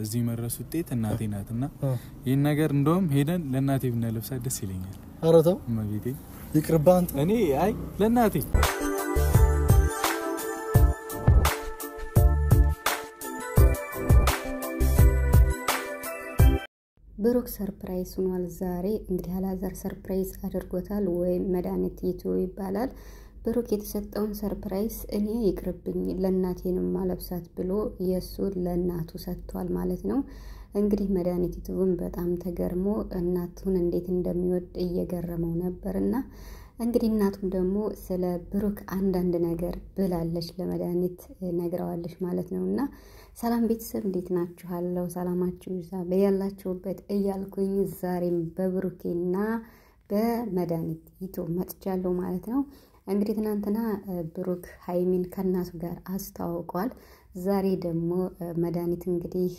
እዚህ መድረስ ውጤት እናቴ ናት እና ይህን ነገር እንደውም ሄደን ለእናቴ ብናለብሳት ደስ ይለኛል። ኧረ ተው እመቤቴ ይቅርብህ አንተ። እኔ አይ ለእናቴ ብሩክ ሰርፕራይዝ ሆኗል። ዛሬ እንግዲህ አላዛር ሰርፕራይዝ አድርጎታል፣ ወይም መድኃኒት ይቱ ይባላል። ብሩክ የተሰጠውን ሰርፕራይዝ እኔ ይቅርብኝ ለእናቴንም ማለብሳት ብሎ የእሱ ለእናቱ ሰጥቷል ማለት ነው። እንግዲህ መድኃኒት ይቱብም በጣም ተገርሞ እናቱን እንዴት እንደሚወድ እየገረመው ነበር እና እንግዲህ እናቱም ደግሞ ስለ ብሩክ አንዳንድ ነገር ብላለች፣ ለመድኃኒት ነግረዋለች ማለት ነው። እና ሰላም ቤተሰብ እንዴት ናችኋለሁ? ሰላማችሁ ይዛ በያላችሁበት እያልኩኝ ዛሬም በብሩኬና በመድኃኒት ይቶ መጥቻለሁ ማለት ነው። እንግዲህ ትናንትና ብሩክ ሀይሚን ከእናቱ ጋር አስተዋውቋል። ዛሬ ደግሞ መድኃኒት እንግዲህ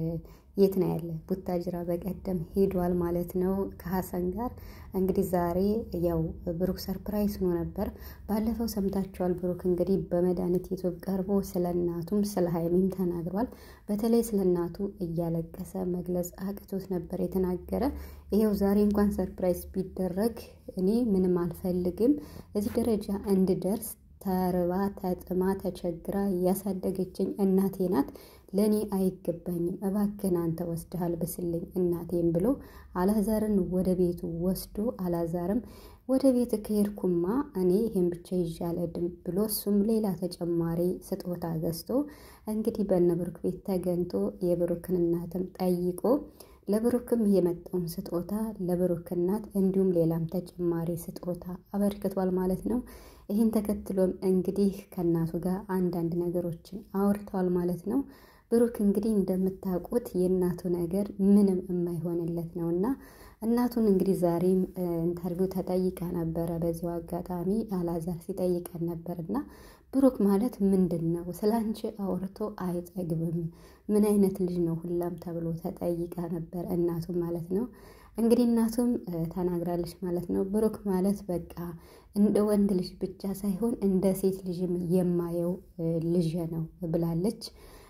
የት ነው ያለ? ቡታጅራ በቀደም ሄዷል ማለት ነው ከሀሰን ጋር። እንግዲህ ዛሬ ያው ብሩክ ሰርፕራይዝ ሆኖ ነበር። ባለፈው ሰምታችኋል። ብሩክ እንግዲህ በመድኃኒት ዩቱብ ቀርቦ ስለ እናቱም ስለ ሀይሚም ተናግሯል። በተለይ ስለ እናቱ እያለቀሰ መግለጽ አቅቶት ነበር የተናገረ። ይኸው ዛሬ እንኳን ሰርፕራይዝ ቢደረግ እኔ ምንም አልፈልግም እዚህ ደረጃ እንድደርስ ተርባ ተጥማ ተቸግራ ያሳደገችኝ እናቴ ናት። ለእኔ አይገባኝም። እባክህን አንተ ወስደሃል ብስልኝ እናቴም ብሎ አላዛርን ወደ ቤቱ ወስዶ አላዛርም ወደ ቤት ከሄድኩማ እኔ ይሄን ብቻ ይዣለድም ብሎ እሱም ሌላ ተጨማሪ ስጦታ ገዝቶ እንግዲህ በነ ብሩክ ቤት ተገኝቶ የብሩክን እናትም ጠይቆ ለብሩክም የመጣውን ስጦታ ለብሩክ እናት እንዲሁም ሌላም ተጨማሪ ስጦታ አበርክቷል ማለት ነው። ይህን ተከትሎም እንግዲህ ከእናቱ ጋር አንዳንድ ነገሮችን አውርተዋል ማለት ነው። ብሩክ እንግዲህ እንደምታውቁት የእናቱ ነገር ምንም የማይሆንለት ነው እና እናቱን እንግዲህ ዛሬም ኢንተርቪው ተጠይቃ ነበረ። በዚሁ አጋጣሚ አላዛር ሲጠይቀን ነበር እና ብሩክ ማለት ምንድን ነው? ስለ አንቺ አውርቶ አይጠግብም። ምን አይነት ልጅ ነው ሁላም ተብሎ ተጠይቃ ነበር እናቱ ማለት ነው። እንግዲህ እናቱም ተናግራለች ማለት ነው። ብሩክ ማለት በቃ እንደ ወንድ ልጅ ብቻ ሳይሆን እንደ ሴት ልጅም የማየው ልጅ ነው ብላለች።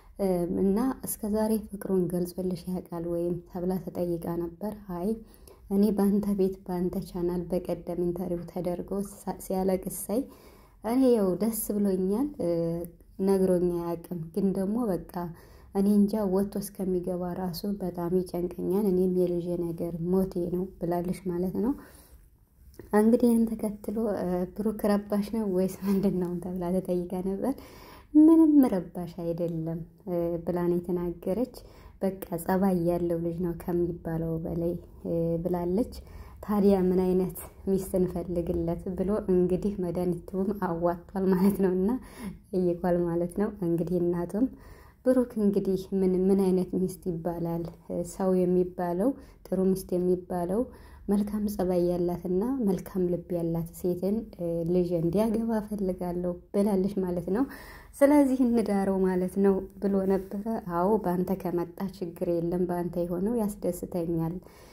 እና እስከ ዛሬ ፍቅሩን ገልጾልሽ ያውቃል ወይም ተብላ ተጠይቃ ነበር። አይ እኔ በአንተ ቤት በአንተ ቻናል በቀደም ኢንተርቪው ተደርጎ ሲያለቅስ ሳይ እኔ ያው ደስ ብሎኛል፣ ነግሮኛ አያውቅም። ግን ደግሞ በቃ እኔ እንጃ ወጥቶ እስከሚገባ ራሱ በጣም ይጨንቀኛል። እኔም የልጄ ነገር ሞቴ ነው ብላለች ማለት ነው። እንግዲህ ይህን ተከትሎ ብሩክ ረባሽ ነው ወይስ ምንድን ነው ተብላ ተጠይቃ ነበር። ምንም ረባሽ አይደለም ብላን የተናገረች በቃ ጸባይ ያለው ልጅ ነው ከሚባለው በላይ ብላለች። ታዲያ ምን አይነት ሚስት እንፈልግለት ብሎ እንግዲህ መድኃኒቱም አዋጥቷል ማለት ነው እና ጠይቋል ማለት ነው። እንግዲህ እናቱም ብሩክ እንግዲህ ምን ምን አይነት ሚስት ይባላል? ሰው የሚባለው ጥሩ ሚስት የሚባለው መልካም ጸባይ ያላትና መልካም ልብ ያላት ሴትን ልጅ እንዲያገባ ፈልጋለሁ ብላለች ማለት ነው። ስለዚህ እንዳረው ማለት ነው ብሎ ነበረ። አዎ በአንተ ከመጣ ችግር የለም በአንተ የሆነው ያስደስተኛል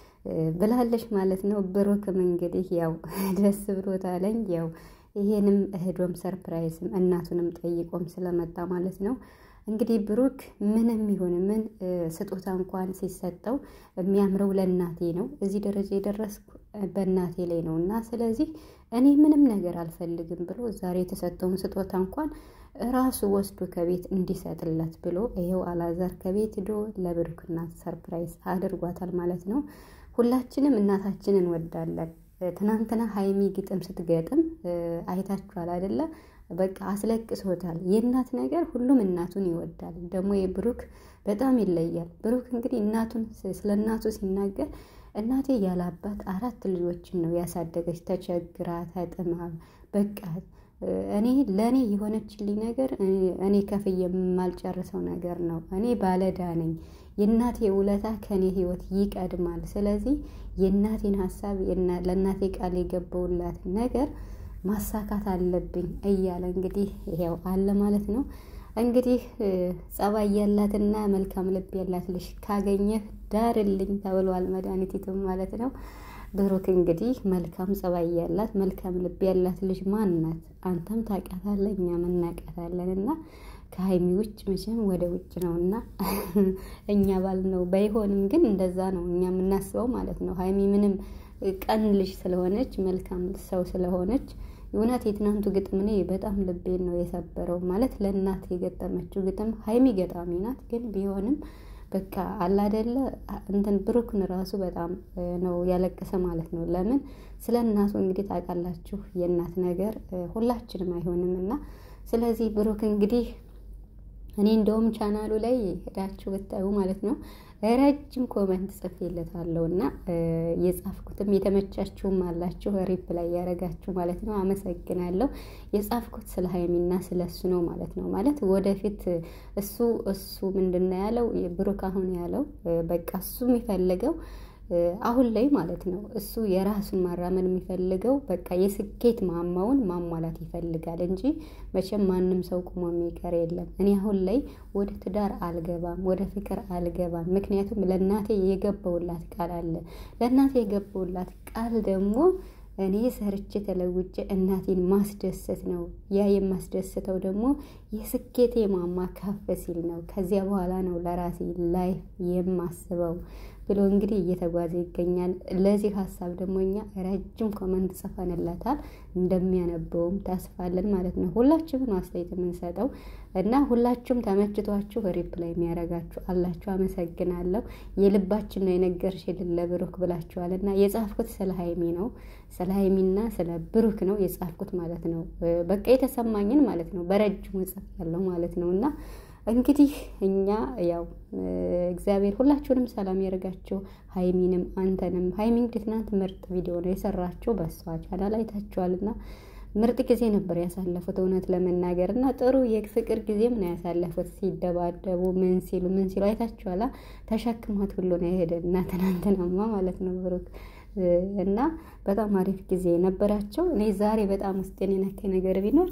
ብላለች ማለት ነው። ብሩክም እንግዲህ ያው ደስ ብሎታለኝ ያው ይሄንም እህዶም ሰርፕራይዝም እናቱንም ጠይቆም ስለመጣ ማለት ነው። እንግዲህ ብሩክ ምንም ይሁን ምን ስጦታ እንኳን ሲሰጠው የሚያምረው ለእናቴ ነው። እዚህ ደረጃ የደረስኩ በእናቴ ላይ ነው እና ስለዚህ እኔ ምንም ነገር አልፈልግም ብሎ ዛሬ የተሰጠውን ስጦታ እንኳን ራሱ ወስዶ ከቤት እንዲሰጥለት ብሎ ይኸው አላዛር ከቤት ሂዶ ለብሩክ እናት ሰርፕራይዝ አድርጓታል ማለት ነው። ሁላችንም እናታችንን እንወዳለን። ትናንትና ሀይሚ ግጥም ስትገጥም አይታችኋል አይደለ? በቃ አስለቅሶታል። የእናት ነገር ሁሉም እናቱን ይወዳል። ደግሞ የብሩክ በጣም ይለያል። ብሩክ እንግዲህ እናቱን ስለ እናቱ ሲናገር እናቴ ያለ አባት አራት ልጆችን ነው ያሳደገች፣ ተቸግራ ተጥማ በቃ እኔ ለእኔ የሆነችልኝ ነገር እኔ ከፍ የማልጨርሰው ነገር ነው። እኔ ባለዳ ነኝ። የእናቴ ውለታ ከእኔ ህይወት ይቀድማል። ስለዚህ የእናቴን ሀሳብ ለእናቴ ቃል የገባውላት ነገር ማሳካት አለብኝ እያለ እንግዲህ ያው አለ ማለት ነው። እንግዲህ ጸባይ ያላትና መልካም ልብ ያላት ልጅ ካገኘህ ዳርልኝ ተብሏል መድኃኒቲቱም ማለት ነው። ብሩክ እንግዲህ መልካም ጸባይ ያላት መልካም ልብ ያላት ልጅ ማን ናት? አንተም ታውቃታለህ፣ እኛም እናውቃታለን። እና ከሀይሚ ውጭ መቼም ወደ ውጭ ነው እና እኛ ባል ነው ባይሆንም ግን እንደዛ ነው እኛ የምናስበው ማለት ነው። ሀይሚ ምንም ቀን ልጅ ስለሆነች መልካም ሰው ስለሆነች እውነት የትናንቱ ግጥም እኔ በጣም ልቤን ነው የሰበረው። ማለት ለእናት የገጠመችው ግጥም ሀይሚ ገጣሚ ናት፣ ግን ቢሆንም በቃ አላደለ እንትን ብሩክን ራሱ በጣም ነው ያለቀሰ ማለት ነው። ለምን ስለ እናቱ እንግዲህ ታውቃላችሁ፣ የእናት ነገር ሁላችንም አይሆንም እና ስለዚህ ብሩክ እንግዲህ እኔ እንደውም ቻናሉ ላይ ሄዳችሁ ብታዩ ማለት ነው ረጅም ኮመንት ጽፌለታለሁ እና የጻፍኩትም የተመቻችሁም አላችሁ ሪፕ ላይ ያደረጋችሁ ማለት ነው። አመሰግናለሁ። የጻፍኩት ስለ ሀይሚና ስለ እሱ ነው ማለት ነው። ማለት ወደፊት እሱ እሱ ምንድን ነው ያለው ብሩክ አሁን ያለው በቃ እሱ የሚፈልገው አሁን ላይ ማለት ነው እሱ የራሱን ማራመድ የሚፈልገው በቃ የስኬት ማማውን ማሟላት ይፈልጋል እንጂ መቼም ማንም ሰው ቁሞ የሚቀር የለም። እኔ አሁን ላይ ወደ ትዳር አልገባም፣ ወደ ፍቅር አልገባም። ምክንያቱም ለእናቴ የገባውላት ቃል አለ። ለእናቴ የገባውላት ቃል ደግሞ እኔ ሰርቼ ተለውጬ እናቴን ማስደሰት ነው። ያ የማስደስተው ደግሞ የስኬቴ ማማ ከፍ ሲል ነው። ከዚያ በኋላ ነው ለራሴ ላይፍ የማስበው ብሎ እንግዲህ እየተጓዘ ይገኛል። ለዚህ ሀሳብ ደግሞ እኛ ረጅም ኮመንት ጽፈንለታል። እንደሚያነበውም ታስፋለን ማለት ነው። ሁላችሁም ነው አስተያየት የምንሰጠው እና ሁላችሁም ተመችቷችሁ ሪፕላይ የሚያደርጋችሁ አላችሁ። አመሰግናለሁ። የልባችን ነው የነገርሽልን ለብሩክ ብላችኋል እና የጻፍኩት ስለ ሀይሚ ነው ስለ ሀይሚና ስለ ብሩክ ነው የጻፍኩት ማለት ነው። በቃ የተሰማኝን ማለት ነው በረጅሙ ጽፍ ያለው ማለት ነው እና እንግዲህ እኛ ያው እግዚአብሔር ሁላችሁንም ሰላም ያደርጋችሁ። ሀይሚንም አንተንም ሀይሚ እንግዲህ ትናንት ምርጥ ቪዲዮ ነው የሰራችሁ በሷ ቻናል አይታችኋልና ምርጥ ጊዜ ነበር ያሳለፉት እውነት ለመናገር እና ጥሩ የፍቅር ጊዜም ነው ያሳለፉት። ሲደባደቡ ምን ሲሉ ምን ሲሉ አይታችኋላ። ተሸክሟት ሁሉ ነው የሄደ እና ትናንትናማ ማለት ነው ብሩክ እና በጣም አሪፍ ጊዜ ነበራቸው። እኔ ዛሬ በጣም ውስጤን የነካኝ ነገር ቢኖር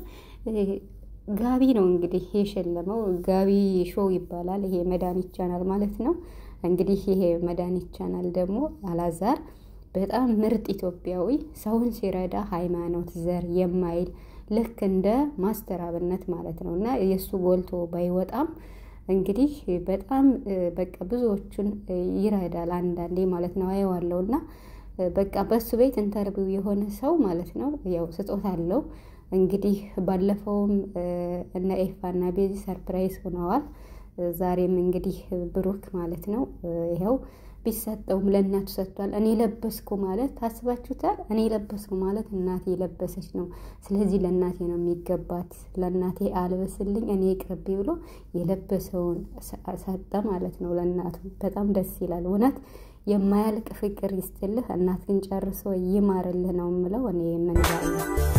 ጋቢ ነው እንግዲህ የሸለመው ጋቢ ሾው ይባላል። ይሄ መድኃኒት ቻናል ማለት ነው። እንግዲህ ይሄ መድኃኒት ቻናል ደግሞ አላዛር በጣም ምርጥ ኢትዮጵያዊ ሰውን ሲረዳ ሃይማኖት፣ ዘር የማይል ልክ እንደ ማስተር አብነት ማለት ነው እና የእሱ ጎልቶ ባይወጣም እንግዲህ በጣም በቃ ብዙዎቹን ይረዳል አንዳንዴ ማለት ነው አየዋለሁ እና በቃ በሱ ቤት ኢንተርቪው የሆነ ሰው ማለት ነው ያው ስጦታ አለው እንግዲህ ባለፈውም እነ ኤፋና ቤዚ ሰርፕራይዝ ሆነዋል። ዛሬም እንግዲህ ብሩክ ማለት ነው ይኸው ቢሰጠውም ለእናቱ ሰጥቷል። እኔ ለበስኩ ማለት ታስባችሁታል? እኔ ለበስኩ ማለት እናቴ የለበሰች ነው። ስለዚህ ለእናቴ ነው የሚገባት። ለእናቴ አልበስልኝ እኔ ቅርቢ ብሎ የለበሰውን ሰጠ ማለት ነው ለእናቱ። በጣም ደስ ይላል እውነት የማያልቅ ፍቅር ይስጥልህ። እናት ግን ጨርሶ ይማርልህ ነው የምለው እኔ ምን